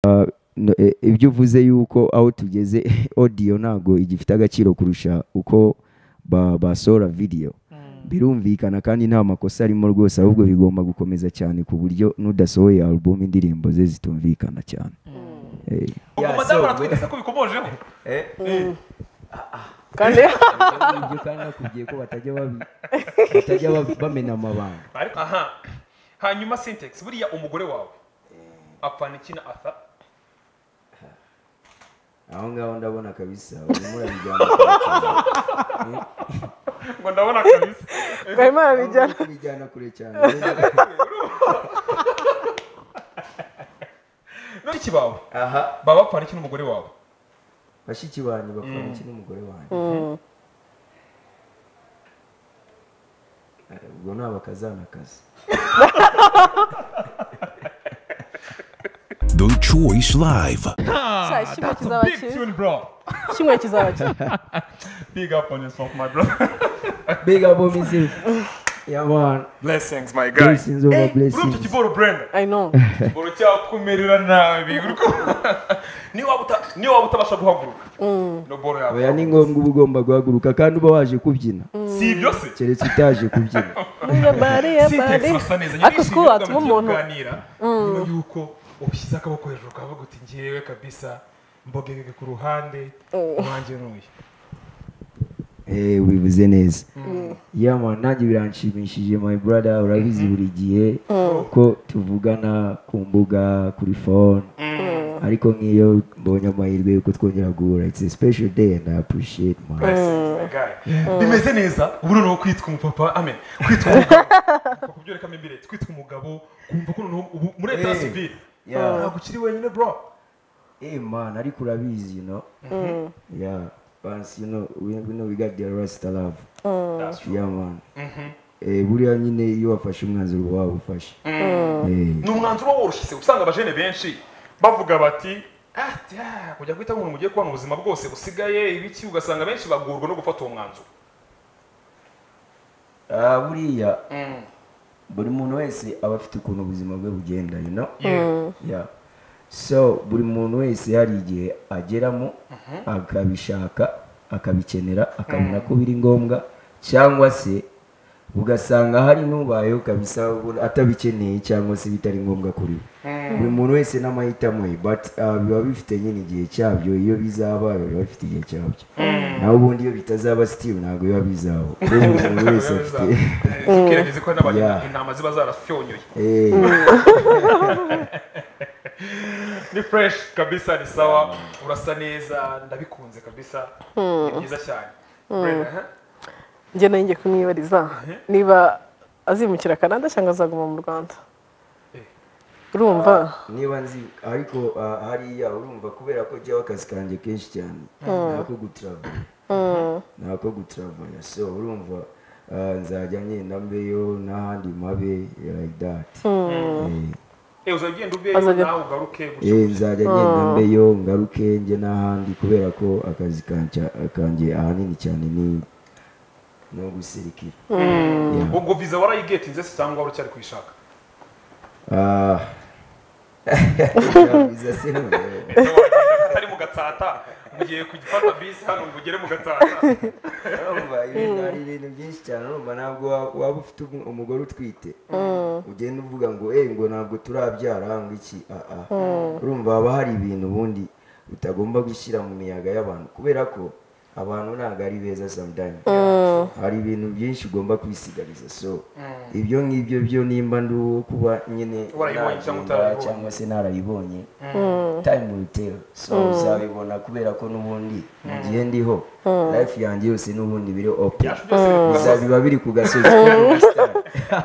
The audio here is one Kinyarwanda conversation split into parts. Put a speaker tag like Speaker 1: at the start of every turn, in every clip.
Speaker 1: Ah, no- e- ibyo uvuze yuko aho tugeze audio ntabwo igifite agaciro kurusha uko ba- basohora video birumvikana kandi nta makosa arimo rwose ahubwo bigomba gukomeza cyane ku buryo n'udasohoye album indirimbo ze zitumvikana cyane Eh.
Speaker 2: ubwo madamu aratwigeze ko bikomojeho
Speaker 3: kandi
Speaker 1: ibyo kandi nakubwiye ko batajya babi- batajya babi- bamena amabanga
Speaker 2: ariko aha hanyuma sintex buriya umugore wawe apfana iki na atha
Speaker 1: aho ngaho ndabona kabisa urimo urabijyana kure cyane.
Speaker 2: ngo ndabona kabisa
Speaker 3: barimo barabijyana
Speaker 1: Urimo kubijyana kure cyane
Speaker 2: none iki bawe
Speaker 1: aha
Speaker 2: baba bapfana iki n'umugore wawe
Speaker 1: bashiki banjye bakora iki n'umugore wanjye Eh, ubwo ni abakazanakazi
Speaker 4: The Choice Live.
Speaker 3: Sha,
Speaker 2: That's
Speaker 3: kimwe
Speaker 2: a
Speaker 3: kizaba
Speaker 2: big
Speaker 3: kibi
Speaker 2: tune, bro.
Speaker 3: kimwe kizaba kibi
Speaker 2: Big up on yourself, my brother.
Speaker 1: big up on myself yeah man
Speaker 2: Blessings, my guy.
Speaker 1: blessings over
Speaker 2: Urumva
Speaker 1: blessings
Speaker 2: iki kiboro Brenda?
Speaker 3: i know
Speaker 2: kiboro cyakumerera nabi. uriko- Niyo waba uta- niyo waba utabasha guhaguruka. No boro yawe.
Speaker 1: oya ni ngombwa uba ugomba guhaguruka kandi uba waje kubyina
Speaker 2: Si ibyo se?
Speaker 1: keretse utaje kubyina
Speaker 3: Nubwo bari ya
Speaker 2: Sintex
Speaker 3: bari
Speaker 2: urasa neza.
Speaker 3: ariko
Speaker 2: Nyirishimye
Speaker 3: twubatse
Speaker 2: tugamije
Speaker 3: umuntu
Speaker 2: kuganira. Nyuma y'uko ushyize akaboko hejuru ukavuga uti njyewe kabisa mbogegege ku ruhande uwanjye ni uyu.
Speaker 1: Eh, ubivuze neza yeah man nanjye biranshimishije my brother urabizi buri gihe ko tuvugana ku mbuga kuri phone ariko nk'iyo mbonye amahirwe yuko twongera guhura it's a special day and i appreciate man
Speaker 2: My guy. bimeze neza ubu noneho kwitwa umupapa amen kwitwa umugabo Kuva kubyerekamo imbere kwitwa umugabo kumva ko noneho ubu muri leta ya
Speaker 1: Eh.
Speaker 2: sivile
Speaker 1: Yeah.
Speaker 2: ntabwo ukiri wenyine bro
Speaker 1: Hey man, ariko urabizi, you know. Yeah, once you know, we, we know we got the rest of love.
Speaker 2: That's true.
Speaker 1: Yeah man. Eh, buriya nyine iyo wafashe umwanzuro uba wawufashe. Eh,
Speaker 2: ni umwanzuro woroshye usanga abajene benshi bavuga bati "Ah, tya, kujya guhita umuntu mugiye kubona ubuzima bwose busigaye ibiki ugasanga benshi bagorwa no gufata uwo mwanzuro
Speaker 1: ah, buriya buri muntu wese aba afite ukuntu ubuzima bwe bugenda, you know. Yeah. So buri muntu wese hari igihe ageramo akabishaka akabikenera akabona ko biri ngombwa cyangwa se ugasanga hari n'ubayeho kabisa ubona atabikeneye cyangwa se bitari ngombwa kuri we buri muntu wese n'amahitamo ye but ah, biba bifite nyine igihe cyabyo iyo bizaba biba bifite igihe cyabyo naho ubundi iyo bitazaba still ntabwo biba bizaba buri muntu wese afite
Speaker 2: kirageze ko
Speaker 1: Yeah.
Speaker 2: n'abajene intama ziba zarafyonyoye
Speaker 1: Eh,
Speaker 2: ni fresh kabisa ni sawa urasa neza ndabikunze kabisa ni byiza cyane Brenda, huh?
Speaker 3: njye nayo ngiye kumwibariza niba azimukira canada cyangwa azaguma mu rwanda urumva
Speaker 1: niba nzi ariko ah, hariya urumva kubera ko jyaho akazi kanjye kenshi cyane nako gutravela nako gutravela so urumva ah, nzajya ngenda mbeyo n'ahandi mabe like that Eh,
Speaker 2: Eh, uzagenda ubeyo
Speaker 3: Azajya-
Speaker 2: nawe ugaruke gutyo.
Speaker 1: eh, nzajya ngenda mbeyo ngaruke njye n'ahandi kubera ko akazi kanja- kanjye ahanini cyane ni no guserikira Yeah.
Speaker 2: ubwo viza warayigetinze se cyangwa wari ucyari kuyishaka
Speaker 1: Ah. Yeah, biza se noneho.
Speaker 2: Ese wagenda atari mu gatsata mugiye kugifata bisi hano ngo ugere mu gatsata
Speaker 1: urumva ibintu hari ibintu byinshi cyane urumva ntabwo wa- waba ufite umu- umugore utwite ugenda uvuga ngo eh ngo ntabwo turabyara ngo iki ah, ah." urumva haba hari ibintu ubundi utagomba gushyira mu miyaga y'abantu kubera ko abantu ntabwo ari beza sometimes hari ibintu byinshi ugomba kwisigariza so ibyo ngibyo byo nimba ndi uwo kuba nyine
Speaker 2: Warayibonye cyangwa
Speaker 1: nagenda
Speaker 2: utarayibonye.
Speaker 1: cyangwa se narayibonye time will tell so uzabibona kubera ko n'ubundi mu gihe ndiho life yanjye yose n'ubundi biri open bizabiba biri ku gasozi
Speaker 3: ya
Speaker 2: ubwo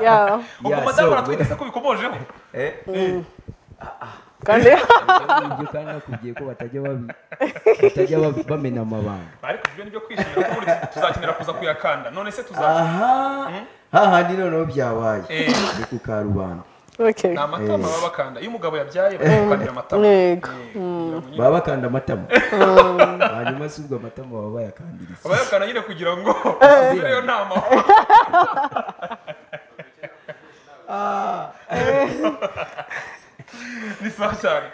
Speaker 1: Yeah,
Speaker 2: madamu
Speaker 1: so-
Speaker 2: aratwigeze ko bikomojeho
Speaker 1: Eh,
Speaker 3: kandi
Speaker 1: ibyo kandi nakubwiye ko batajya babi- batajya babi- bamena amabanga
Speaker 2: ariko ibyo nibyo kwishimira kuko buri- tuzakenera kuza kuyakanda none se tuza
Speaker 1: aha hahandi noneho byabaye
Speaker 2: Eh.
Speaker 1: ni ku karubanda
Speaker 3: okay
Speaker 2: ni amatama baba bakanda iyo umugabo yabyaye bakamukanira amatama
Speaker 3: Yego.
Speaker 2: Eh, kugira ngo nyine-
Speaker 1: baba bakanda amatama hanyuma si ubwo amatama baba bayakandiriza
Speaker 2: aba yakanda nyine kugira ngo asubireyo nta mahoro ni sawa cyane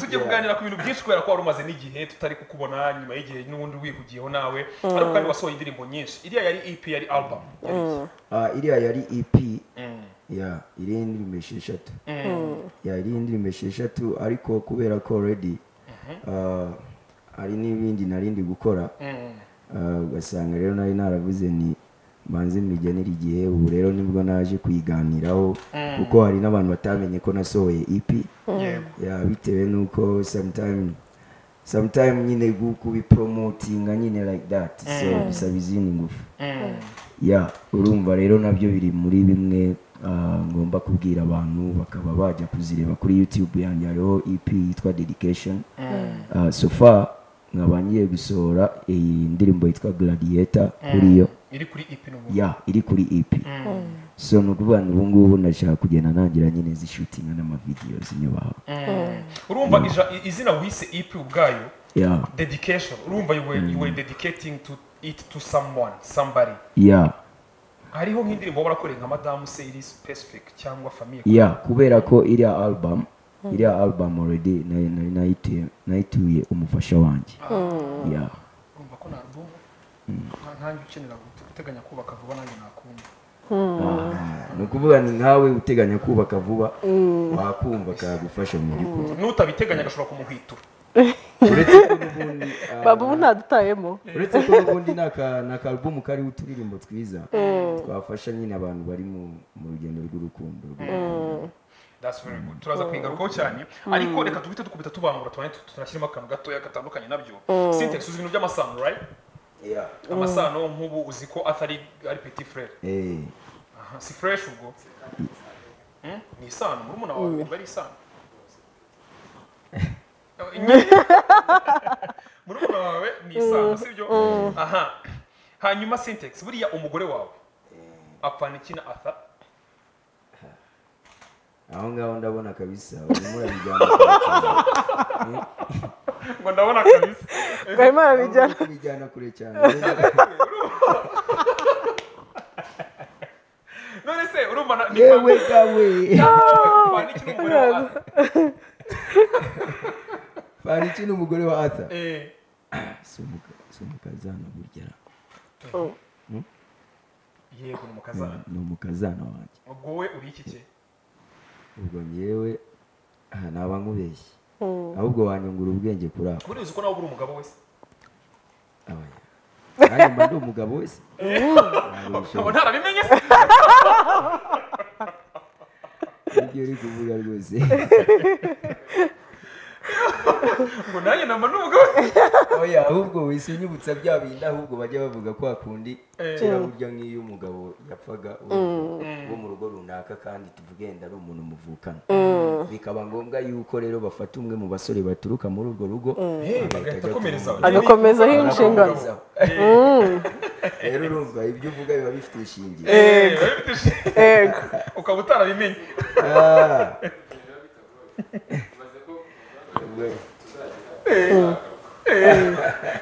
Speaker 2: tujye kuganira ku bintu byinshi kubera ko wari umaze n'igihe tutari kukubona nyuma y'igihe n'ubundi wikugiyeho nawe ariko kandi wasohoye indirimbo nyinshi iriya yari EP yari album yari iki?
Speaker 1: Ah, iriya yari ep ya iriho indirimbo esheshatu ya iriho indirimbo esheshatu ariko kubera ko already ah, hari n'ibindi nari ndi gukora Ah, ugasanga rero nari naravuze nti mbanze mbigenere igihe ubu rero nibwo naje kuyiganiraho kuko hari n'abantu batamenye ko nasohoye ep
Speaker 2: yego
Speaker 1: ya bitewe n'uko sometime sometime nyine gu- kubipromotinga nyine like that so bisaba izindi ngufu ya urumva rero nabyo biri muri bimwe ah, ngomba kubwira abantu bakaba bajya kuzireba kuri youtube yanjye hariho ep yitwa dedication Ah, so far nkaba ngiye gusohora iyi ndirimbo yitwa gladiator kuri yo
Speaker 2: iri kuri EP n'ubu
Speaker 1: ya iri kuri ep so ni ukuvuga ngo ubu ngubu ndashaka kugenda nangira nyine zishutinga n'amavideos nyubaha
Speaker 2: urumva ija- i- izina wise EP ubwayo
Speaker 1: ya
Speaker 2: dedication urumva you were, you were dedicating to it to someone somebody
Speaker 1: ya
Speaker 2: hariho nk'indirimbo waba warakoreye nka madamu se iri specific cyangwa famille
Speaker 1: ya kubera ko iriya album iriya album already nari- nari nayite- nayituye umufasha wanjye ya
Speaker 2: urumva ko narbum ntange ukenera gute- guteganya kubaka vuba nanjye nakunda
Speaker 1: Ah, ni ukuvuga ni nkawe uteganya kubaka vuba wakumva kagufasha mu by'ukuri
Speaker 2: n'utabiteganya agashobora kumuhwitura
Speaker 1: uretse ko n'ubundi ah,
Speaker 3: baba ubu ntadutayemo
Speaker 1: uretse ko n'ubundi ni aka- ni akarubumu kariho uturirimbo twiza twafasha nyine abantu bari mu mu rugendo rw'urukundo rw'urukundo.
Speaker 2: That's very good. turaza kuyigarukaho cyane ariko reka tubite dukubita tubangura tubane tu- tunashyiremo akantu gatoya gatandukanye nabyo sintex uzi ibintu by'amasano right
Speaker 1: Yeah.
Speaker 2: amasano nk'ubu uzi ko atari ari petit frere
Speaker 1: Eh,
Speaker 2: Aha, si fresh ubwo Hmm? ni isano murumuna wawe wumva ari isano Nye- murumuna wawe ni isano sibyo aha hanyuma syntax buriya umugore wawe apfana iki na atha
Speaker 1: aho ngaho ndabona kabisa urimo urabijyana kure cyane.
Speaker 2: ngo ndabona kabisa
Speaker 3: gahimana
Speaker 1: Aho urimo
Speaker 3: bijyana
Speaker 1: kubijyana kure cyane
Speaker 2: none se urumva na- ni
Speaker 1: yewe gawe
Speaker 2: apfana iki n'umugore wa Arthur?
Speaker 1: fana iki n'umugore wa atha
Speaker 2: Eh,
Speaker 1: si umukazana burya
Speaker 2: yego ni umukazana
Speaker 1: ni umukazana wanjye
Speaker 2: ubwo wowe uri iki cye
Speaker 1: ubwo ngewe aha naba nkubeshye ahubwo wanyungura ubwenge kuri ako
Speaker 2: buriya uzi ko nawe ubura umugabo wese
Speaker 1: abaya nanjye mba ndi umugabo wese
Speaker 2: nkaba ntarabimenye se
Speaker 1: ibyo uri kuvuga rwose
Speaker 2: ngo nanjye namba n'umugabo
Speaker 1: oya ahubwo wese unyibutsa bya bindi ahubwo bajya bavuga ko hakundi
Speaker 2: Eh.
Speaker 1: kera burya nk'iyo umugabo yapfaga urumva, wo mu rugo runaka kandi tuvuge wenda ari umuntu muvukana bikaba ngombwa yuko rero bafata umwe mu basore baturuka muri urwo rugo
Speaker 2: agahita akomerezaho
Speaker 3: agakomezaho iyi nshingano
Speaker 1: Agakomezaho. rero urumva ibyo uvuga biba bifite ishingiro
Speaker 3: ego ego
Speaker 2: ukaba utarabimenye
Speaker 1: Ah.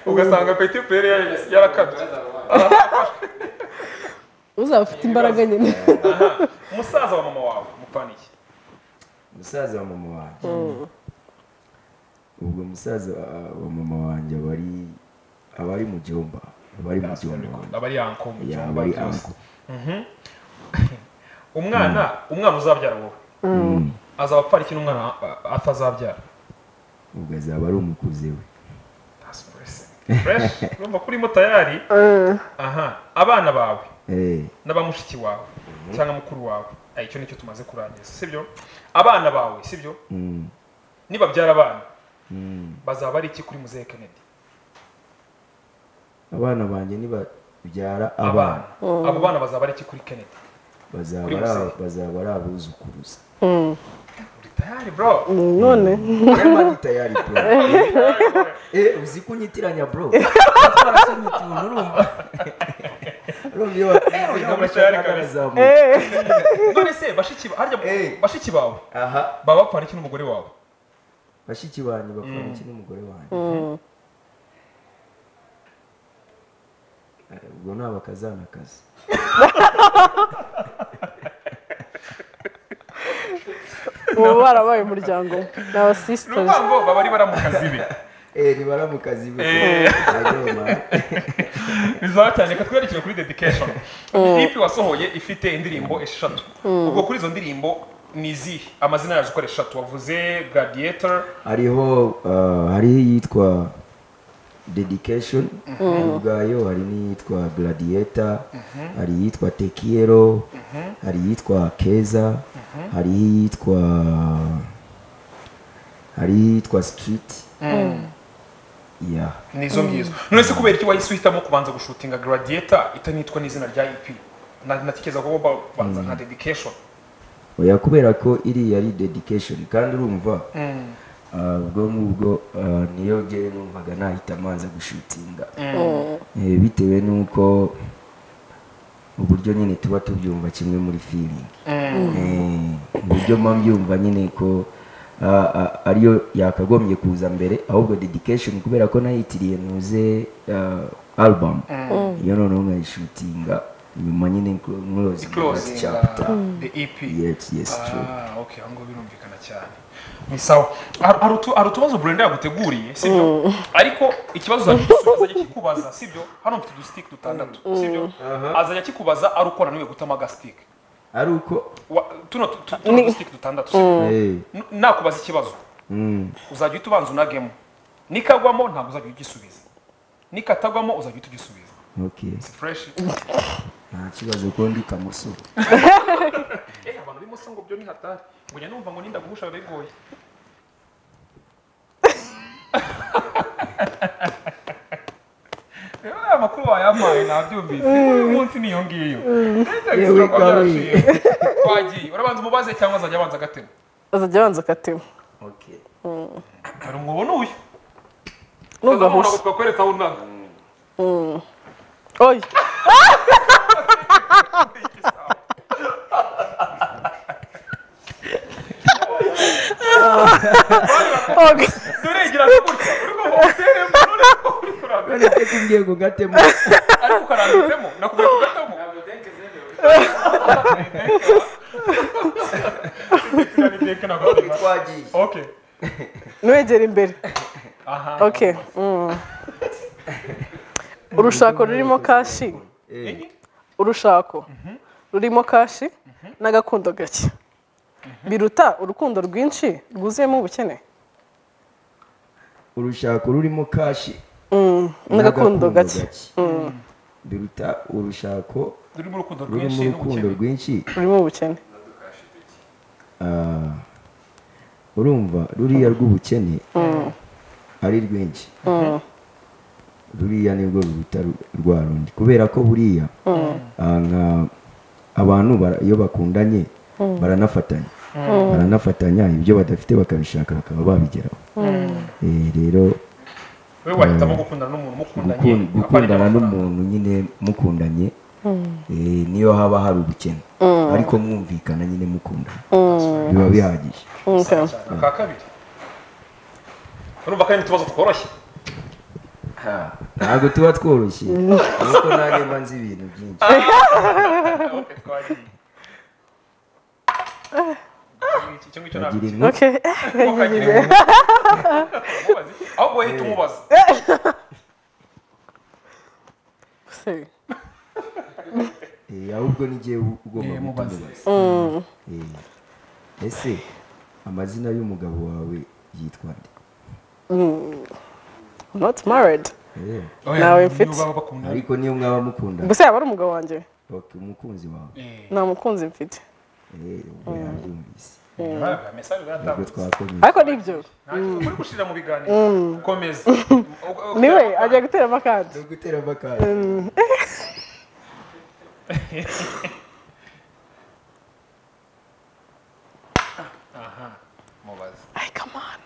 Speaker 2: ugasanga peti pere yarakabye
Speaker 3: uzaba ufite imbaraga nyine
Speaker 2: umusaza wa mama wawe mupfaniye
Speaker 1: umusaza wa mama wanjye ubwo umusaza wa- wa mama wanjye aba ari aba ari mu jomba aba ari mu jomba wanjye
Speaker 2: aba ari yanko mu
Speaker 1: Ya,
Speaker 2: cyumba
Speaker 1: aba ari
Speaker 2: byose.
Speaker 1: uncle.
Speaker 2: umwana umwana uzabyara wowe azaba apfana iki n'umwana a- atazabyara
Speaker 1: ubwo azaba ari umukuze we
Speaker 2: That's blessing. Fresh. urumva ko urimo tayari aha abana bawe
Speaker 1: Eh,
Speaker 2: n'abamushiki wawe cyangwa mukuru wawe Ah, icyo nicyo tumaze kurangiza sibyo abana bawe sibyo
Speaker 1: mm,
Speaker 2: nibabyara abana
Speaker 1: mm.
Speaker 2: bazaba ari iki kuri muzehe kennedy
Speaker 1: abana banjye nibabyara
Speaker 2: abana
Speaker 1: abana
Speaker 2: abo bana bazaba ari iki kuri kennedy
Speaker 1: bazaba
Speaker 2: Kuri
Speaker 1: ari aba-
Speaker 2: Muzehe.
Speaker 1: bazaba ari abuzukuruza
Speaker 2: uri tayari bro
Speaker 3: none
Speaker 1: Urema ni tayari bro Eh, uzi ko unyitiranya bro twarasomye utuntu urumva urumva iyo watsinze
Speaker 2: Eh,
Speaker 1: nk'amashanyarazi
Speaker 2: uramutse
Speaker 1: arazamuka.
Speaker 2: none se bashiki ba- harya
Speaker 1: Eh.
Speaker 2: bashiki bawe
Speaker 1: aha
Speaker 2: baba bapfana iki n'umugore wawe
Speaker 1: bashiki banjye bakora iki n'umugore wanjye Eh, ubwo ni abakazanakazi
Speaker 3: ubu barabaye umuryango ni abasisitazi
Speaker 2: ukuvuga ngo baba ari bara mu kazi be
Speaker 1: Eh, ribara mu kazi be
Speaker 2: Eh.
Speaker 1: Aroma.
Speaker 2: bizaba cyane reka twerekere kuri dedication ipi wasohoye ifite indirimbo eshatu ubwo kuri izo ndirimbo ni izihe amazina yazo uko ari eshatu wavuze gladiator
Speaker 1: hariho uh, hariho iyitwa dedication ubwayo hari n'iyitwa gladiator hari iyitwa tekiero hari iyitwa keza hari iyitwa hari iyitwa street yeah
Speaker 2: ni izo ngizo none se kubera iki wahise uhitamo kubanza gushutinga gladiator itanitwa n'izina rya ep Na- natekereza ko ba- banza nka dedication
Speaker 1: oya kubera ko iriya ari dedication kandi urumva ah, ubwo ngubwo ah, niyo njyewe numvaga nahita manza gushutinga Eh, bitewe n'uko uburyo nyine tuba tubyumva kimwe muri feeling Eh, uburyo mba mbyumva nyine ko ah, ah, ariyo yakagombye kuza mbere ahubwo dedication kubera ko nayitiriye ntuze ah, album iyo noneho nkayishutinga nyuma nyine nk'urozi
Speaker 2: closing
Speaker 1: chapter
Speaker 2: uh, the ep
Speaker 1: Yes, yes, true.
Speaker 2: Ah, okay, aho ngaho birumvikana cyane ni sawa Har- hari utu- hari utubazo burenda yaguteguriye sibyo ariko ikibazo uzajya azajya kikubaza sibyo hano mfite udusitike dutandatu sibyo azajya akikubaza ari uko nananiwe gutama agasitike
Speaker 1: ari uko
Speaker 2: Wa- tuno tu- tu- tuno dusitike dutandatu sibyo?
Speaker 1: Eh,
Speaker 2: N- nakubaza ikibazo
Speaker 1: mm.
Speaker 2: uzajya uhita ubanza unagemo nikagwamo ntabwo uzajya ugisubiza nikatagwamo uzajya uhita ugisubiza
Speaker 1: okay
Speaker 2: si fresh
Speaker 1: nta kibazo ko ndi kamusoro
Speaker 2: eh abantu b'imoso ngo byo ni hatari ngo njya numva ngo ninda guhusha biba bigoye rero aya makuru wayampaye nabyumvise uyu munsi niyo ngiyo
Speaker 1: Yewe,
Speaker 2: Ndabizi
Speaker 1: Kabuye.
Speaker 2: ko byaraciye. wagiye urabanza umubaze cyangwa azajya abanza agatema
Speaker 3: azajya abanza akatiwe
Speaker 1: okay
Speaker 2: hari umwobo n'uyu
Speaker 3: numva ahushye
Speaker 2: twakweretse aho unaga
Speaker 3: oya oga
Speaker 2: turegira no gutya uri kumva uteremo none ko uri kuraga
Speaker 1: none se kubwiye ngo ngatemo
Speaker 2: ariko ukarambitsemo nakubwiye kugatamo Thank you.
Speaker 1: twagiye
Speaker 2: Okay.
Speaker 3: nwegera imbere
Speaker 2: Aha.
Speaker 3: okay mm. urushako rurimo kashi
Speaker 1: Eh,
Speaker 3: urushako rurimo kashi n'agakundo gake biruta urukundo rwinshi rwuzuyemo ubukene
Speaker 1: urushako rurimo kashi
Speaker 3: n'agakundo gake
Speaker 1: biruta urushako
Speaker 2: Rurimo urukundo
Speaker 1: rurimo
Speaker 2: rwinshi
Speaker 1: urukundo
Speaker 2: n'ubukene.
Speaker 1: rwinshi
Speaker 3: rurimo ubukene
Speaker 1: ah, urumva ruriya rw'ubukene ari rwinshi ruriya nibwo ruruta ru- rwa rundi kubera ko buriya ah, nka abantu bara- iyo bakundanye baranafatanya baranafatanya ibyo badafite bakabishaka bakaba babigeraho Eh, rero
Speaker 2: We wahitamo gukundana n'umuntu mukundanye.
Speaker 1: gukun- gukundana n'umuntu nyine mukundanye eh, niyo haba hari ubukene ariko mwumvikana nyine mukundana biba bihagije
Speaker 3: Okay.
Speaker 2: Cyane. Aka kabiri. Urumva kandi tubazo tworoshye.
Speaker 1: ntabwo tuba tworoshye ariko nanjye mba nzi ibintu byinshi
Speaker 2: Okay, twagiye. Iki cyo ngicyo
Speaker 1: agira
Speaker 2: ntabwo.
Speaker 1: inka
Speaker 3: Okay.
Speaker 2: Ntukagira inka. Umubaze. Ahubwo wowe hita umubaza.
Speaker 3: Se,
Speaker 1: eh, ahubwo ni jyewe ugomba
Speaker 2: Eh, mubaze.
Speaker 1: gutubaza Eh, ese amazina y'umugabo wawe yitwa nde
Speaker 3: I'm Not married.
Speaker 1: Eh,
Speaker 2: Oya,
Speaker 3: Nawe
Speaker 2: niyo
Speaker 3: mfite.
Speaker 2: baba bakundana.
Speaker 1: ariko niyo mwaba mukundana
Speaker 3: Gusa yaba ari umugabo wanjye.
Speaker 1: okay, umukunzi wawe
Speaker 2: Eh,
Speaker 3: Nta mukunzi mfite.
Speaker 1: Eh, ubwo yabyumvise
Speaker 2: ntabwo, message iratambutse.
Speaker 1: ubwo twakomeye
Speaker 3: Ariko ni ibyo.
Speaker 2: uri gushirira mu biganiro komeza
Speaker 3: Niwe agiye guteramo akandi.
Speaker 1: no gutera amakara
Speaker 2: mubaze
Speaker 3: Ay, come on.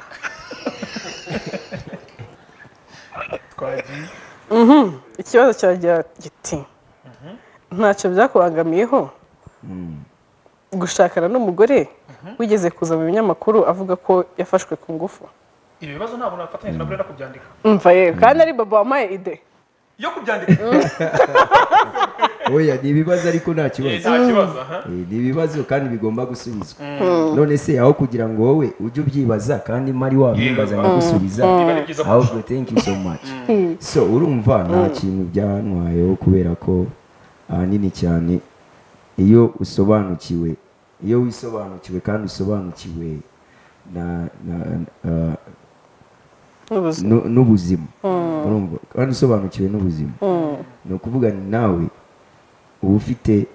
Speaker 2: twagiye
Speaker 3: Ikibazo cyagira giti. Ntacyo byakubangamiyeho gushakana n'umugore wigeze kuza mu binyamakuru avuga ko yafashwe ku ngufu.
Speaker 2: ibi bibazo ntabwo nafatanyije na burera kubyandika
Speaker 3: Umva yewe kandi ari baba wampaye ide.
Speaker 2: iyo kubyandika
Speaker 1: oya ni ibibazo ariko nta
Speaker 2: Eh,
Speaker 1: kibazo
Speaker 2: nta kibazo aha
Speaker 1: Eh, ni ibibazo kandi bigomba gusubizwa none se aho kugira ngo wowe ujye ubyibaza kandi mari wabimbaza nkagusubiza
Speaker 2: biba ari byiza kurushaho
Speaker 1: ahubwo thank you so much so urumva nta kintu byantwayeho kubera ko ahanini cyane iyo usobanukiwe iyo wisobanukiwe kandi usobanukiwe na na ah,
Speaker 3: n'ubuzima
Speaker 1: nu- n'ubuzima urumva kandi usobanukiwe n'ubuzima ni ukuvuga ni nawe uba ufite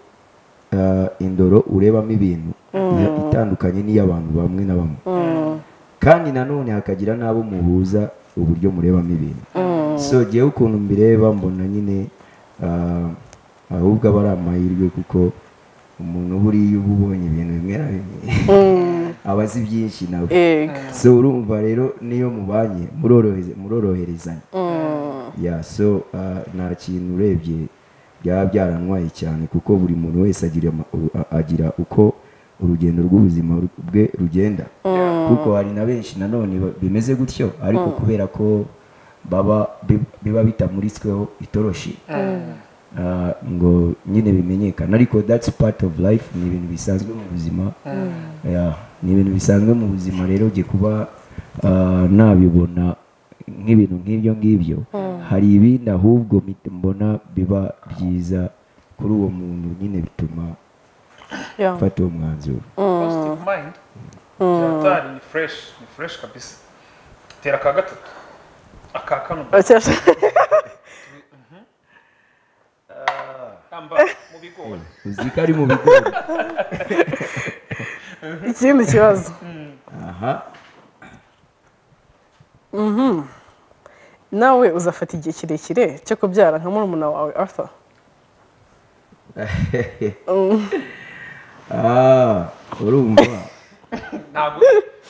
Speaker 1: ah, indoro urebamo ibintu iya- itandukanye n'iy'abantu bamwe na bamwe kandi nanone hakagira n'abo muhuza uburyo murebamo ibintu so jyewe ukuntu mbireba mbona nyine ah, ahubwo aba ari amahirwe kuko umuntu buriya uba ubonye ibintu bimwe na bimwe aba azi byinshi nawe
Speaker 3: yego
Speaker 1: so urumva rero niyo mubanye murorohereza- muroroherezanya ya so ah, nta kintu urebye byaba byarantwaye cyane kuko buri muntu wese agira ama- u- a- agira uko urugendo rw'ubuzima ru- bwe rugenda kuko hari na benshi nanone ba- bimeze gutyo ariko kubera ko baba bi- biba bitamuritsweho itoroshi Ah, ngo nyine bimenyekane ariko that's part of life ni ibintu bisanzwe mu buzima Yeah, ni ibintu bisanzwe mu buzima rero jye kuba ah, nabibona nk'ibintu nk'ibyo ngibyo hari ibindi ahubwo mit- mbona biba byiza kuri uwo muntu nyine bituma
Speaker 3: Yeah.
Speaker 1: mfata uwo mwanzuro
Speaker 2: positive mind cyatari ni fresh ni fresh kabisa tera ka gatatu aka kano
Speaker 3: Bakesha-
Speaker 2: kamba mu bigori
Speaker 1: uzi ko ari mu bigori
Speaker 3: ikindi kibazo
Speaker 1: aha
Speaker 3: nawe uzafata igihe kirekire cyo kubyara nka murumuna wawe arthur
Speaker 1: Ah, urumva
Speaker 2: ntabwo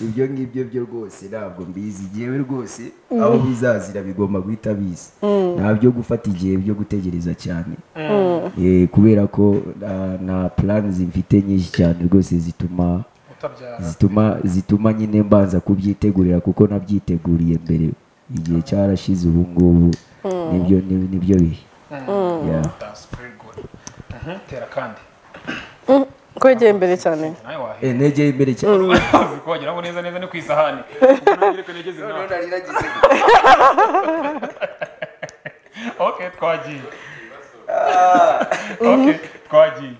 Speaker 1: ibyo ngibyo byo rwose ntabwo mbizi igihewe rwose aho bizazira bigomba guhita bizi ntabyo gufata igihe byo gutegereza cyane Eh, kubera ko ah, nta plans mfite nyinshi cyane rwose zituma
Speaker 2: utabyara
Speaker 1: zituma zituma nyine mbanza kubyitegurira kuko nabyiteguriye mbere igihe cyarashize ubu ngubu nibyo ni- nibyo bihe Yeah.
Speaker 2: that's very good Mhm, tera kandi
Speaker 3: kwegera imbere cyane
Speaker 2: nawe wahera
Speaker 1: Eh, negeye imbere cyane
Speaker 2: uzi ko wageraho neza neza ni ku isahani Nongere ko negeze nawe. okay twagiye okay twagiye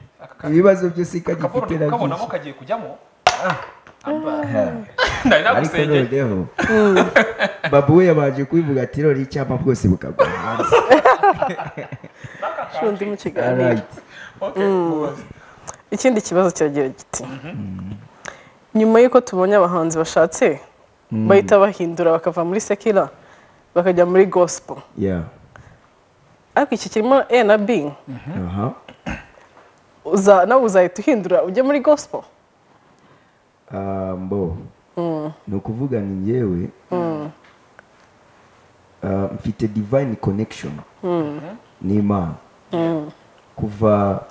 Speaker 1: ibibazo byose
Speaker 2: akaporo
Speaker 1: kagifite
Speaker 2: ndi kukabonamo
Speaker 1: nabyo
Speaker 2: kagiye kujyamo
Speaker 1: Ah.
Speaker 2: nari
Speaker 1: ariko
Speaker 2: nagusengeye
Speaker 1: noneho babu we yabanje kubivuga ati rero icyapa bwose bukagwa hanze
Speaker 3: undi mu kiganiro
Speaker 1: Alright.
Speaker 2: okay kubaza.
Speaker 3: ikindi kibazo kiragira giti nyuma y'uko tubonye abahanzi bashatse bahita bahindura bakava muri sekira bakajya muri gospel
Speaker 1: Yeah.
Speaker 3: ariko iki kirimo a na b
Speaker 1: Aha.
Speaker 3: uza- nawe uzahita uhindura ujye muri gospel
Speaker 1: Ah, mbo ni ukuvuga ni njyewe Ah, mfite divine connection n'imana kuva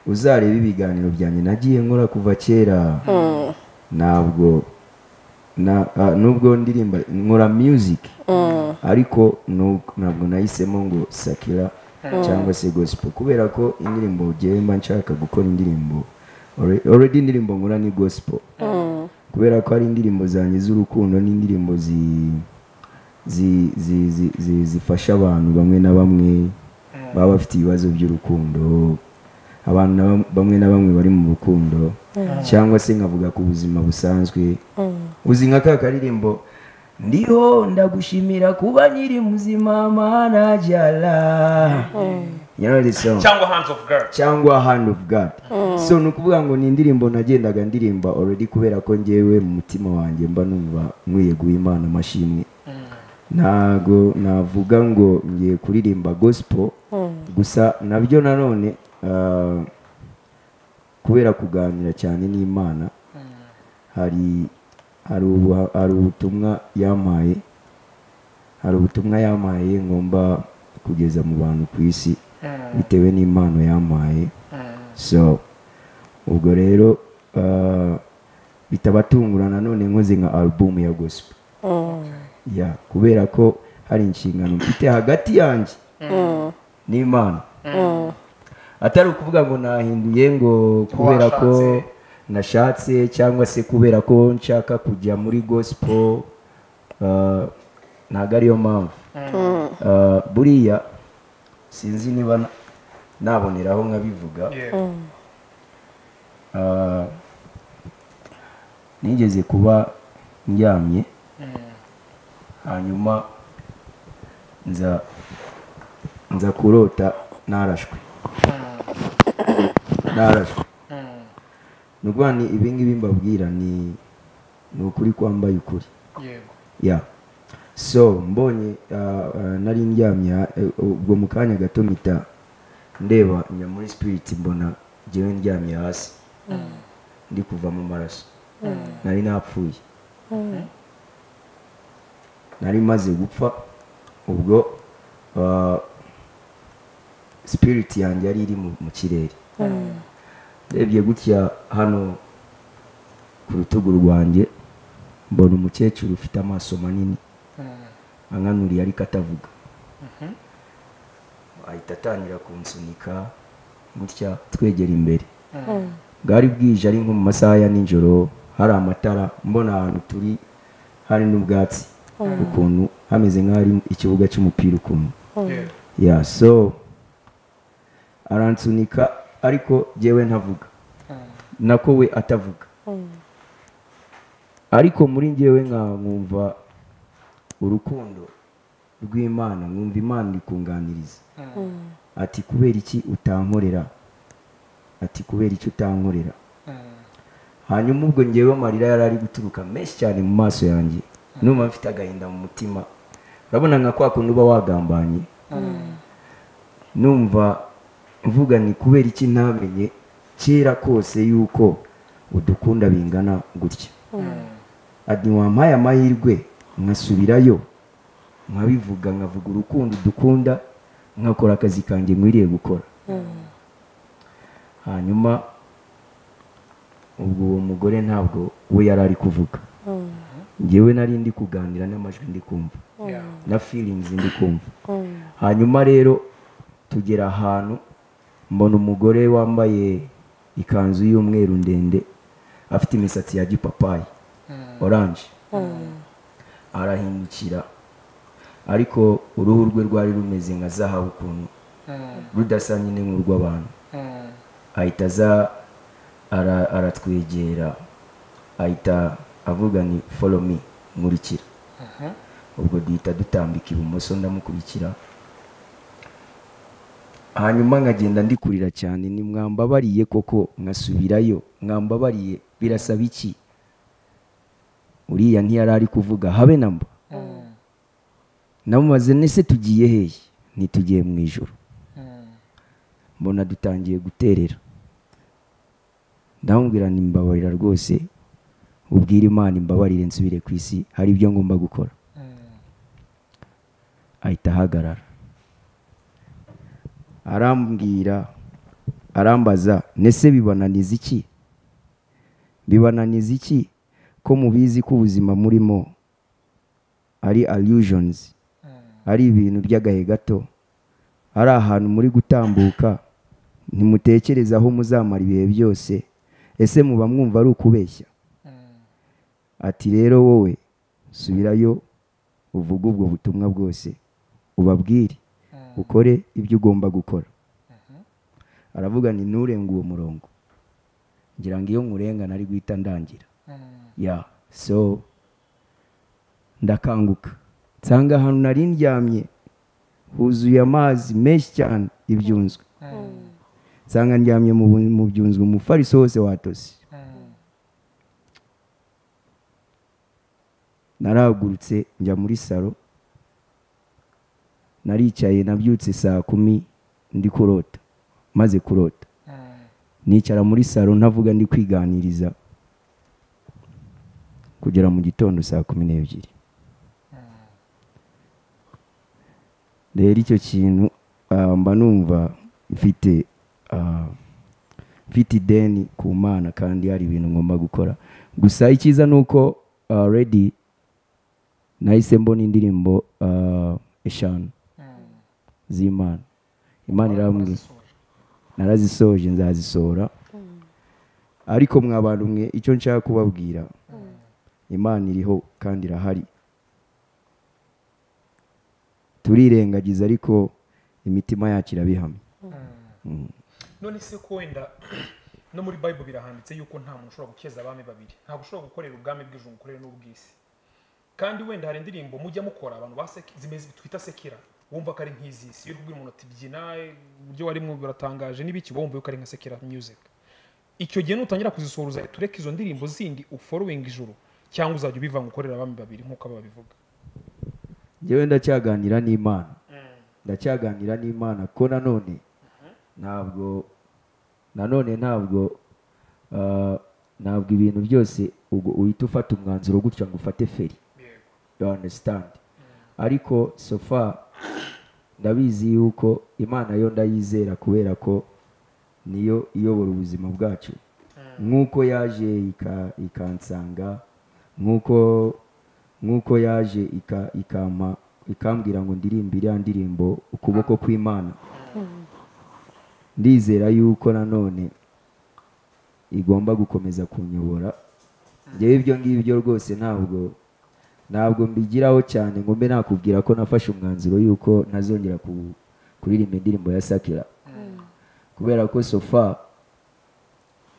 Speaker 1: uzareba ibiganiro byanjye nagiye nkora kuva kera ntabwo na ah, nubwo ndirimba nkora music ariko nu- ntabwo nahisemo ngo sakira cyangwa se gospel kubera ko indirimbo ngewe mba nshaka gukora indirimbo alre- already indirimbo nkora ni gospel kubera ko ari indirimbo zanjye z'urukundo n'indirimbo zi zi- zi- zi- zi- zifasha abantu bamwe na bamwe baba bafite ibibazo by'urukundo abantu na bam- bamwe na bamwe bari mu rukundo cyangwa se nkavuga ku buzima busanzwe uzi nka ka karirimbo ndiho ndagushimira kuba nyiri muzima mana jala you know this song
Speaker 2: cyangwa hands of girl
Speaker 1: cyangwa hand of god so ni ukuvuga ngo ni indirimbo nagendaga ndirimba already kubera ko ngewe mu mutima wanjye mba numva nkwiye guha imana amashimwe ntago navuga ngo ngiye kuririmba gospel gusa nabyo nanone ah, kubera kuganira cyane n'imana hari hari ubu- hari ubutumwa yampaye hari ubutumwa yampaye ngomba kugeza mu bantu ku isi bitewe n'impano yampaye so ubwo rero ah, bitabatungura nanone nkoze nka album ya gospel ya kubera ko hari inshingano mfite hagati yanjye n'imana atari ukuvuga ngo nahinduye ngo kubera ko
Speaker 2: Washatse.
Speaker 1: nashatse cyangwa se kubera ko nshaka kujya muri gospel ah, ntabwo ariyo mpamvu Ah, buriya sinzi niba na- naboneraho nkabivuga
Speaker 2: yego
Speaker 1: Ah, nigeze kuba ndyamye hanyuma nza nza kurota narashwe narashwe ni ukuvuga ni ibi ngibi mbabwira ni ni ukuri kwambaye ukuri
Speaker 2: yego
Speaker 1: ya so mbonye ah, ah, nari ndyamye ha- eh, ubwo mu kanya gato mpita ndeba njya muri spirit mbona njyewe ndyamye hasi ndi kuva mu maraso nari napfuye nari maze gupfa ubwo ah, spirit yanjye yari iri mu- mu kirere ndebye gutya hano ku rutugu rwanjye mbona umukecuru ufite amaso manini ankanuriye ariko atavuga ahita atangira kunsunika gutya twegera imbere bwari bwije ari nko mu masaha ya nijoro hari amatara mbona ahantu turi hari n'ubwatsi ukuntu hameze nk'aho ari ikibuga cy'umupira ukuntu
Speaker 2: yego
Speaker 1: ya so aransunika ariko jyewe ntavuga nako we atavuga ariko muri njyewe nka nkumva urukundo rw'imana nkumva imana iri kunganiriza ati kubera iki utankorera ati kubera iki utankorera hanyuma ubwo ngewe amarira yari ari guturuka menshi cyane mu maso yanjye numva mfite agahinda mu mutima urabona nka kwa kundi uba wagambanye numva mvuga ni kubera iki ntamenye kera kose yuko udukunda bingana gutya ati wampaye amahirwe nkasubirayo nkabivuga nkavuga urukundo udukunda nkakora akazi kanjye nkwiriye gukora hanyuma ubwo uwo mugore ntabwo we yari ari kuvuga ngewe nari ndi kuganira n'amajwi ndi kumva
Speaker 2: Yeah.
Speaker 1: na feelings ndi kumva hanyuma rero tugera ahantu mbona umugore wambaye ikanzu y'umweru ndende afite imisatsi ya gipapayi oranje arahindukira ariko uruhu rwe rwari rumeze nka zahabu ukuntu rudasa nyine nk'urw'abantu
Speaker 2: Mm.
Speaker 1: ahita aza ara- aratwegera ahita avuga ni follow me nkurikira ubwo duhita dutambika ibumoso ndamukurikira hanyuma nkagenda ndikurira cyane ni mwambabariye koko nkasubirayo mwambabariye birasaba iki uriya ntiyari ari kuvuga habe namba namubaze nese tugiye hehe ntitugiye mu ijoro mbona dutangiye guterera ndamubwira ni mbabarira rwose ubwire imana imbabarire nsubire ku isi hari ibyo ngomba gukora ahita ahagarara arambwira arambaza nese bibananiza iki bibananiza iki ko mubizi ko ubuzima murimo ari allusions ari ibintu by'agahe gato ari ahantu muri gutambuka ntimutekereze aho muzamara ibihe byose ese muba mwumva ari ukubeshya ati rero wowe subirayo uvuge ubwo butumwa bwose ubabwire ukore ibyo ugomba gukora aravuga ni nturenge uwo murongo ngira ngo iyo nkurenga nari guhita ndangira ya so ndakanguka nsanga ahantu nari ndyamye huzuye amazi menshi cyane ibyunzwe nsanga ndyamye mu bu- mu byunzwe umufariso wose watose narahagurutse njya muri salo naricaye nabyutse saa kumi ndi kurota maze kurota nicara muri salo ntavuga ndi kwiganiriza kugera mu gitondo saa kumi n'ebyiri rero icyo kintu ah, mba numva mfite ah, mfite ideni ku mana kandi hari ibintu ngomba gukora gusa icyiza ni uko ah, redi nahise mbona indirimbo ah, eshanu z'imana imana irambwira narazisoje nzazisohora ariko mwa bantu mwe icyo nshaka kubabwira imana iriho kandi irahari turirengagiza ariko imitima yacu irabihamya
Speaker 2: none se ko wenda no muri bible birahanditse yuko nta muntu ushobora gukeza abami babiri ntabwo ushobora gukorera ubwami bw'ijuru ukorere n'ubw'isi kandi wenda hari indirimbo mujya mukora abantu baseki- zimeze twita sekera wumva ko ari nk'izisi iyo uri kubwira umuntu ati byina eh, uburyo warimo biratangaje n'ibiki uba wumva yuko ari nka sekera music icyo gihe nutangira kuzisohora uzahita ureka izo ndirimbo zindi uforowinga ijuru cyangwa uzajya ubivanga ukorera abami babiri nk'uko aba babivuga
Speaker 1: njyewe ndacyaganira n'imana ndacyaganira n'imana ko nanone ntabwo nanone ntabwo ah, ntabwo ibintu byose ubwo uhita ufata umwanzuro gutya ngo ufate feri
Speaker 2: yego
Speaker 1: you understand ariko so far ndabizi yuko imana yo ndayizera kubera ko niyo iyobora ubuzima bwacu nk'uko yaje ika- ikansanga nk'uko nk'uko yaje ika- ikampa ikambwira ngo ndirimbe iriya ndirimbo ukuboko kw'imana ndizera yuko nanone igomba gukomeza kunyobora njyewe ibyo ngibyo rwose ntabwo ntabwo mbigiraho cyane ngo mbe nakubwira ko nafashe umwanzuro yuko ntazongera ku- kuririmba indirimbo ya sakira kubera ko sofa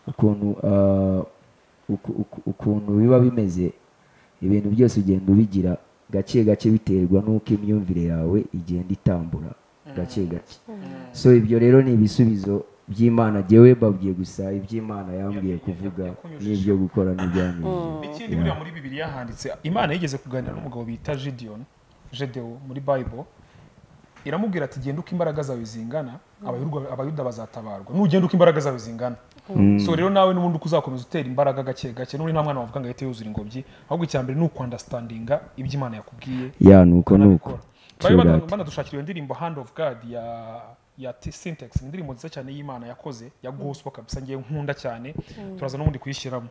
Speaker 1: ukuntu ah, uku- uku- ukuntu biba bimeze ibintu byose ugenda ubigira gake gake biterwa n'uko imyumvire yawe igenda itambura gake gake so ibyo rero ni ibisubizo by'imana jyewe babwiye gusa iby'imana yambwiye kuvuga n'ibyo gukora n'ibyanyuze
Speaker 2: ikindi buriya muri bibiliya handitse imana yigeze kuganira n'umugabo bita gideon gedewo muri bible iramubwira ati genda uko imbaraga zawe zingana abayurwa- abayuda bazatabarwa nugenda uko imbaraga zawe zingana so rero nawe n'ubundi uko uzakomeza utera imbaraga gake gake n'ubundi nta mwana wavuga ngo ahite yuzura ingobyi ahubwo icya mbere ni ukwandastandinga ibyo imana yakubwiye
Speaker 1: ya nuko nuko
Speaker 2: bari
Speaker 1: True that.
Speaker 2: banadushakira iyo ndirimbo hand of god ya ya T- syntax ni indirimbo nziza cyane y'imana yakoze ya gospel kabisa ngiye nkunda cyane turaza n'ubundi kuyishyiramo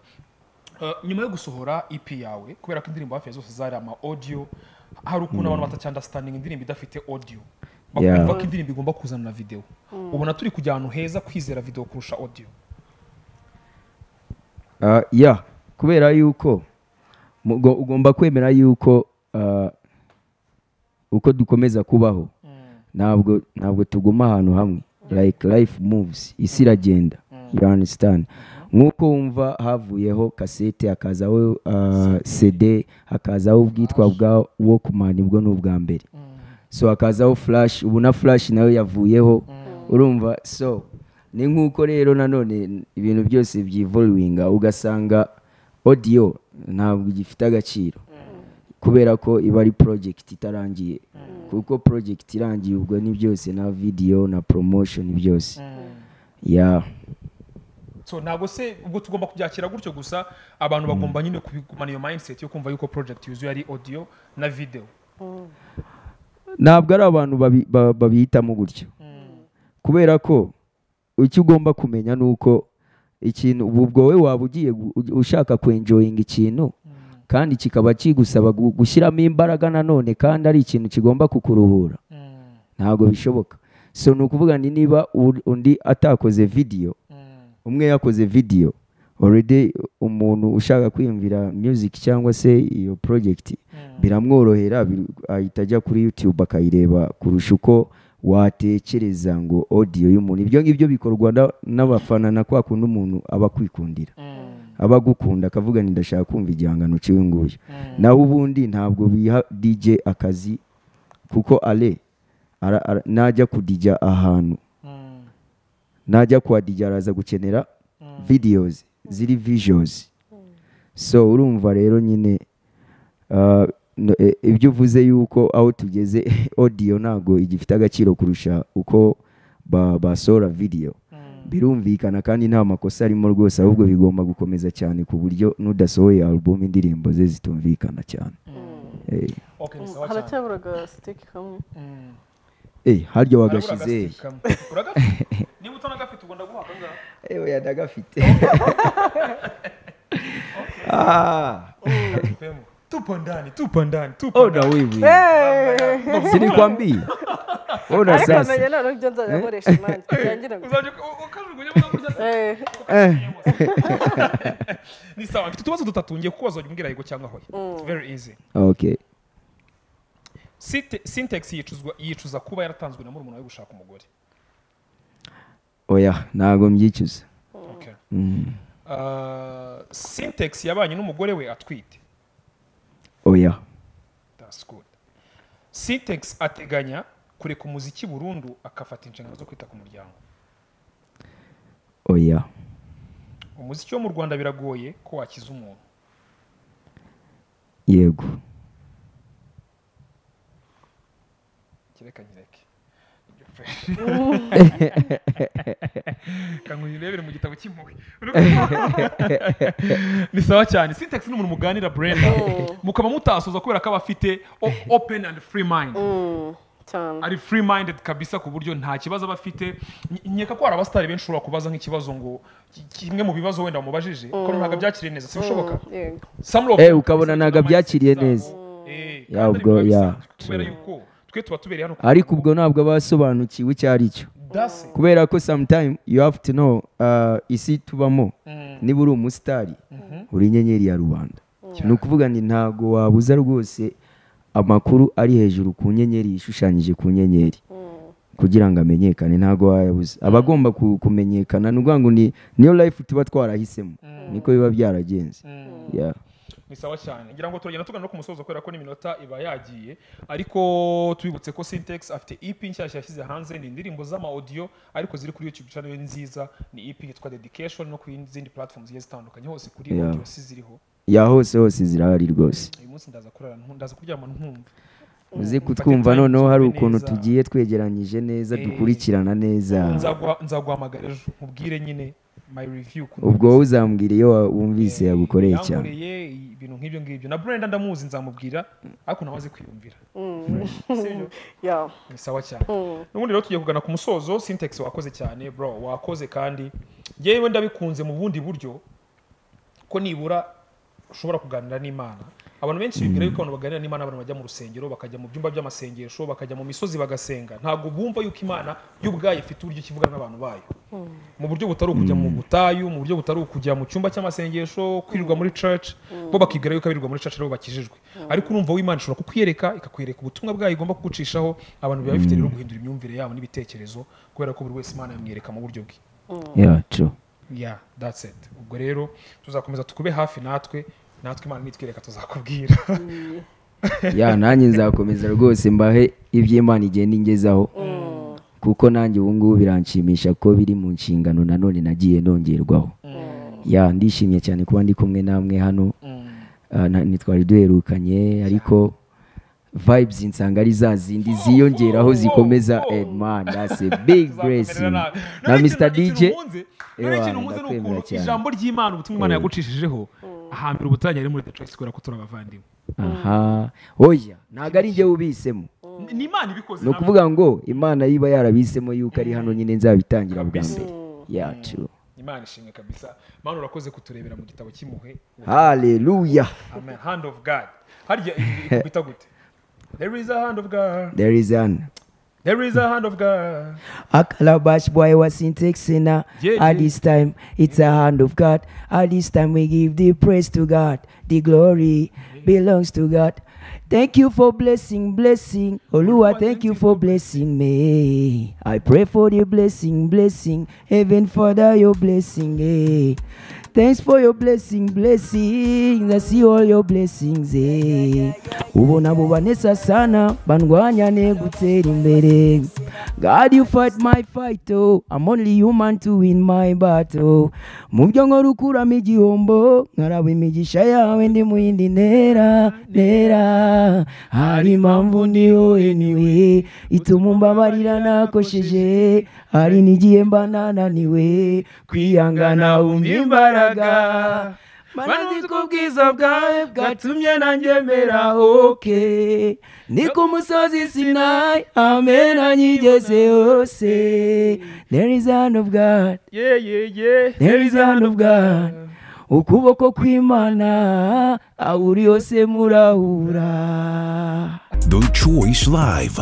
Speaker 2: Eh, nyuma yo gusohora ep yawe kubera ko indirimbo hafi ya zose zari ama audio hari ukuntu abantu batacyandastandinga indirimbo idafite audio
Speaker 1: Yeah.
Speaker 2: bakumva ko indirimbo igomba kuzana na video ubona turi kujya ahantu heza kwizera video kurusha audio
Speaker 1: Ah, ya kubera yuko mugo- ugomba kwemera yuko ah, uko dukomeza kubaho ntabwo ntabwo tuguma ahantu hamwe like life moves isi iragenda you understand nk'uko wumva havuyeho kasete hakazaho ah, cd hakazaho ubwitwa bwa walkman bwo ni ubwa mbere so hakazaho flash ubu na flash nayo yavuyeho urumva so ni nk'uko rero nanone ibintu byose byivoluwinga ugasanga audio ntabwo gifite agaciro kubera ko iba ari project itarangiye kuko project irangiye ubwo ni byose na video na promotion byose ya
Speaker 2: so ntabwo se ubwo tugomba kubyakira gutyo gusa abantu bagomba nyine kubigumana iyo mindset yo kumva yuko project yuzuye ari audio na video
Speaker 1: ntabwo ari abantu babi- ba- babihitamo gutyo kubera ko icyo ugomba kumenya ni uko ikintu ubu ubwo we waba ugiye gu- u- ushaka kwenjoyinga ikintu kandi kikaba kigusaba gu- gushyiramo imbaraga nanone kandi ari ikintu kigomba kukuruhura ntabwo bishoboka so ni ukuvuga ni niba u- undi atakoze video umwe yakoze video already umuntu ushaka kwiyumvira music cyangwa se iyo project biramworohera bir- ahita ajya kuri youtube akayireba kurusha uko watekereza ngo audio y'umuntu ibyo ngibyo bikorwa na- n'abafana na kwa kundi umuntu aba akwikundira aba agukunda akavuga nti ndashaka kumva igihangano cy'uyu nguyu naho ubundi ntabwo biha DJ akazi kuko ale ara- ara- najya kudijya ahantu najya kwa DJ araza gukenera videos ziri visuals so urumva rero nyine ah, no- e- ibyo uvuze yuko aho tugeze audio ntabwo igifite agaciro kurusha uko ba- basohora video birumvikana kandi nta makosa arimo rwose ahubwo bigomba gukomeza cyane ku buryo n'udasohoye album indirimbo ze zitumvikana cyane Eh,
Speaker 2: okay ni sawa cyane
Speaker 3: haracyaburaga sitiki kamwe
Speaker 1: eh, harya
Speaker 2: Harabura
Speaker 1: wagashize
Speaker 2: agasiti kamwe. Uragafite? niba utanagafite ubwo ndaguha akangahe
Speaker 1: ewe yadagafite
Speaker 2: Tupemo. tupo ndani tupo ndani tupo
Speaker 1: ona wewe
Speaker 3: Hey!
Speaker 1: sinikwambii Ona
Speaker 3: ariko
Speaker 1: sasa.
Speaker 3: namenye noneho ibyo nzajya nkoresha imana birangira ngo
Speaker 2: uzajya ukajugunyamo kurya
Speaker 3: Eh,
Speaker 2: ni sawa mfite utubazo dutatu ngiye kukubaza wajya umbwira yego cyangwa hoya very easy
Speaker 1: Okay.
Speaker 2: Sinte- syntax yicuzwa yicuza kuba yaratanzwe na murumuna we gushaka umugore
Speaker 1: Oya, ntago mbyicuza.
Speaker 2: okay Uh, syntax yabanye n'umugore we atwite
Speaker 1: Oya.
Speaker 2: that's good syntax ateganya kureka umuziki burundu akafata inshingano zo kwita ku muryango
Speaker 1: Oya.
Speaker 2: umuziki wo mu rwanda biragoye ko wakiza umuntu
Speaker 1: Yego.
Speaker 2: kireka nyireke Ibyo pe. kangu uyirebere mu gitabo cy'impuhwe ni sawa cyane syntax ni umuntu muganira brenda mukaba mutasoza kubera ko aba afite o- open and free mind
Speaker 3: cyane
Speaker 2: ari free minded kabisa ku buryo nta kibazo aba afite Ny- nkeka ko hari abasitari benshi ushobora kubaza nk'ikibazo ngo ki- kimwe mu bibazo wenda wamubajije ko ntabwo abyakiriye neza sibishoboka
Speaker 3: yego
Speaker 2: Some of
Speaker 1: Eh,
Speaker 2: them
Speaker 1: ukabona
Speaker 2: basitari
Speaker 1: ntabwo abyakiriye
Speaker 2: zabo.
Speaker 1: neza.
Speaker 2: Eh,
Speaker 1: Ya,
Speaker 2: kandi
Speaker 1: ubwo,
Speaker 2: biba
Speaker 1: ya.
Speaker 2: bisanzwe kubera yuko twe tuba tubereye hano
Speaker 1: Ariko ubwo ntabwo basobanukiwe icyo ari cyo.
Speaker 2: That's it.
Speaker 1: Kubera ko sometime you have to know uh, isi tubamo. Niba uri umusitari, uri inyenyeri ya rubanda. Ni ukuvuga ni ntago wabuza rwose amakuru ari hejuru ku nyenyeri ishushanyije ku nyenyeri. kugira ngo amenyekane ntabwo wayabuze aba agomba ku- kumenyekana ni ukuvuga ngo ni niyo life tuba twarahisemo niko biba byaragenze Yeah.
Speaker 2: ni sawa cyane ngira ngo turagenda tugana no ku musozo kubera ko n'iminota iba yagiye ariko tubibutse ko Syntex afite EP nshyashya yashyize hanze ni indirimbo z'amaaudio ariko ziri kuri YouTube channel ni nziza ni EP yitwa Dedication no ku yindi- zindi platforms zigiye zitandukanye hose kuri
Speaker 1: Yeah.
Speaker 2: audio si ziriho
Speaker 1: ya hose hose zirahari rwose
Speaker 2: uyu munsi ndaza kurara ntu- ndaza kuryama ntumva
Speaker 1: uzi
Speaker 2: Mfate
Speaker 1: kutwumva
Speaker 2: time
Speaker 1: noneho hari
Speaker 2: twumve
Speaker 1: ukuntu
Speaker 2: neza.
Speaker 1: tugiye twegeranyije neza
Speaker 2: Eh.
Speaker 1: dukurikirana neza
Speaker 2: Nzaguha- nzaguhamagara ejo nkubwire nyine my review ku
Speaker 1: ubwo wowe uzambwira iyo wa- wumvise yagukoreye cyane
Speaker 2: yankoreye ibintu nk'ibyo ngibyo na Brenda ndamuzi nzamubwira ariko nawe azi kwiyumvira Sibyo?
Speaker 3: ya
Speaker 2: ni sawa cyane n'ubundi rero tugiye kugana ku musozo syntax wakoze cyane bro wakoze kandi yewe ndabikunze mu bundi buryo ko nibura ushobora kuganira n'imana abantu benshi bibwira yuko abantu baganira n'imana abantu bajya mu rusengero bakajya mu byumba by'amasengesho bakajya mu misozi bagasenga ntabwo bumva yuko imana y'ubwayo ifite uburyo kivuga n'abantu bayo mu buryo butari ukujya mu butayu mu buryo butari ukujya mu cyumba cy'amasengesho kwirirwa muri church bo bakibwira yuko abirirwa muri church aribo bakijijwe ariko urumva wo imana ishobora kukwereka ikakwereka ubutumwa bwayo igomba kugucishaho abantu biba bifite rero guhindura imyumvire yabo n'ibitekerezo kubera ko buri wese imana yamwereka mu buryo bwe
Speaker 1: Yeah, true.
Speaker 2: yeah that's it ubwo rero tuzakomeza tukube hafi natwe natwe imana nitwereka tuzakubwira
Speaker 1: ya nanjye nzakomeza rwose mbahe iby'imana igenda ingezaho kuko nanjye ubu ngubu biranshimisha ko biri mu nshingano nanone nagiye nongerwaho ya ndishimye cyane kuba ndi kumwe namwe hano Ah, na- ntitwari duherukanye ariko vibes nsanga ari za zindi ziyongeraho zikomeza eh, man that's a big blessing na Mr DJ Ewa, ndakwemera
Speaker 2: nukuntu
Speaker 1: cyane.
Speaker 2: ijambo ry'imana ubutumwa imana yagucishijeho ahambira ubutanya ari muri the choice kubera ko turi abavandimwe
Speaker 1: aha oya ntabwo ari njye ubisemo
Speaker 2: Ni- ni imana ibikoze
Speaker 1: ni ukuvuga ngo imana yiba yarabisemo yuko ari hano nyine nzabitangira bwa mbere yacu
Speaker 2: namwe. imana ishimwe kabisa mana urakoze kuturebera mu gitabo cy'impuhwe
Speaker 1: haleluya
Speaker 2: amen hand of god harya ikubita gute there is a hand of god
Speaker 1: there is an
Speaker 2: there is a hand of god
Speaker 1: A calabash boy was in Texana.
Speaker 2: Yeah,
Speaker 1: At
Speaker 2: yeah.
Speaker 1: this time, it's a hand of God. At this time, we give the praise to God. The glory belongs to God. Thank you for blessing, blessing. Olua, thank you for blessing me. I pray for the blessing, blessing. Heaven, Father, your blessing. Eh. Thanks for your blessing, blessing. I see all your blessings. Eh. Ubona abo banesa sana bandwanya ne gutera imbere. God you fight my fight oh I'm only human to win my battle mu byo nkora ukuramo igihombo nkaraba imigisha yawe ndi mu yindi ntera ntera hari impamvu ndiho anyway ituma mbabarira nakosheje hari n'igihe mba nananiwe kwihangana wumva imbaraga Manazi ko ubwiza bwawe bwatumye nangemera oke ni ku musozi sinayi amen anyigeze hose there is a hand of God
Speaker 2: yeah yeah yeah
Speaker 1: there is a hand of God ukuboko kw'imana aho uri hose murahura
Speaker 4: The Choice Live.